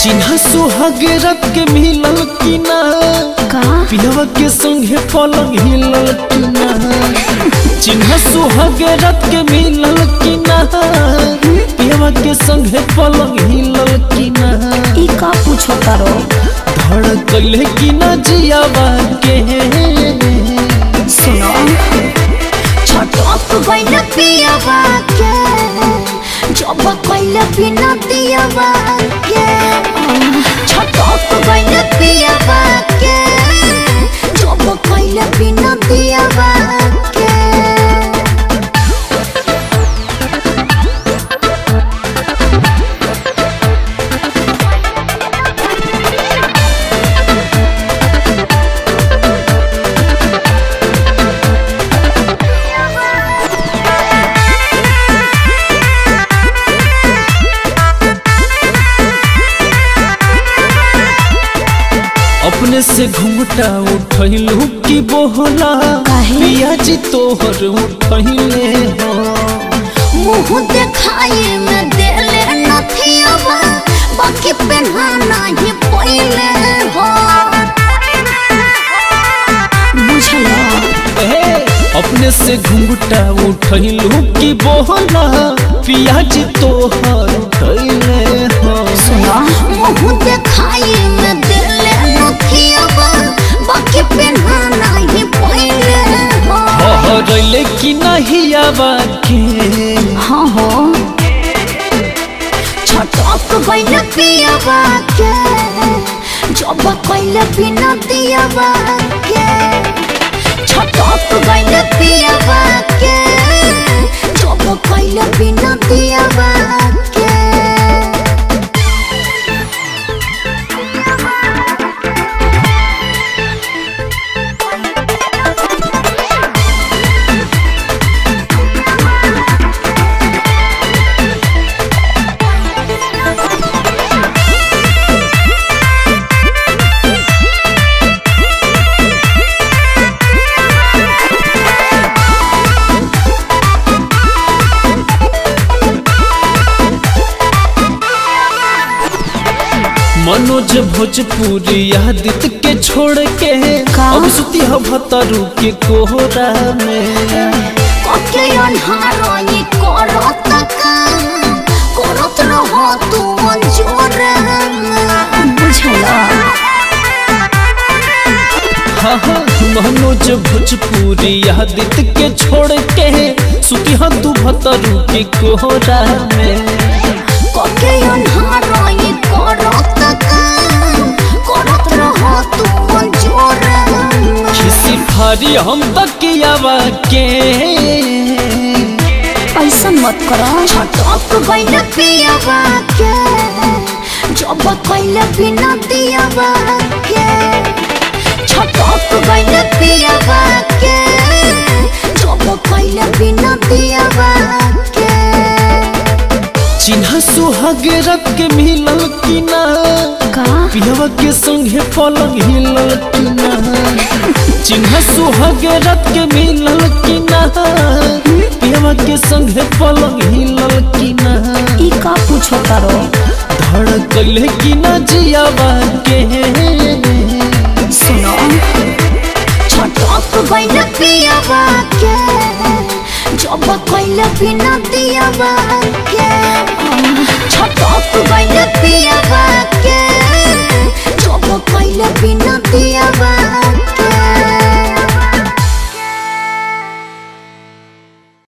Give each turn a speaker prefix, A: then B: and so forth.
A: चिन्ह सुहाग रत के मिलल की ना
B: का
A: पिलवा के संगे पलंग हिलल की ना चिन्ह सुहाग रत के मिलल की ना पिलवा के संगे पलंग हिलल की ना
B: ई का पूछो तारो
A: धड़कले की ना जियावा के
B: सुनो छटक गइल पियावा के जब कइल बिना दियावा के छटक गइल पियावा के जब कइल बिना दियावा के
A: अपने से घूमटा उठलू की बोहला
B: काहे?
A: पिया जी तोहर उठले हो
B: मुंह देखाई में देले नथियावा बाकी पहनाना ही पहिले हो बुझला
A: ए, अपने से घुंघटा उठलू की बोहला पिया जी तोहर उठले हो
B: सुना मुंह देखाई में देले नथियावा बाकी पहनाना ही पहिले हो
A: हरले की नहीं आवा के
B: हाँ हो छटक गइल पियावा के जब कइल बिना दियावा के छटक गइल पियावा के जब कइल बिना दियावा के
A: मनोज भोजपुरी आदित्य के छोड़ के
B: का?
A: अब सुती हो भतरू के कोहरा में
B: कके अन्हारई करत काम करत रह तू मंजूर बुझला
A: हाँ हाँ मनोज भोजपुरी आदित्य के छोड़ के सुती हो तू भतरू के कोहरा में
B: कके अन्हारई करत काम करत रह तू मंजूर
A: खिसी फारी हम तकियावा के
B: ऐसा मत करो छटक गइल पियावा के जब कइल बिना दियावा के छटक गइल पियावा के जब कइल बिना दियावा के
A: चिन्ह सुहाग रत के मिलल की ना
B: का
A: पिलवा के संगे पलंग हिलल की ना चिन्ह सुहाग रत के मिलल की ना पिलवा के संगे पलंग हिलल की ना
B: ई का पूछो तारो
A: धड़कले की ना जियावा के
B: सुनो छटक गइल पियावा के जब कइल बिना दियावा के छटक गइल पिया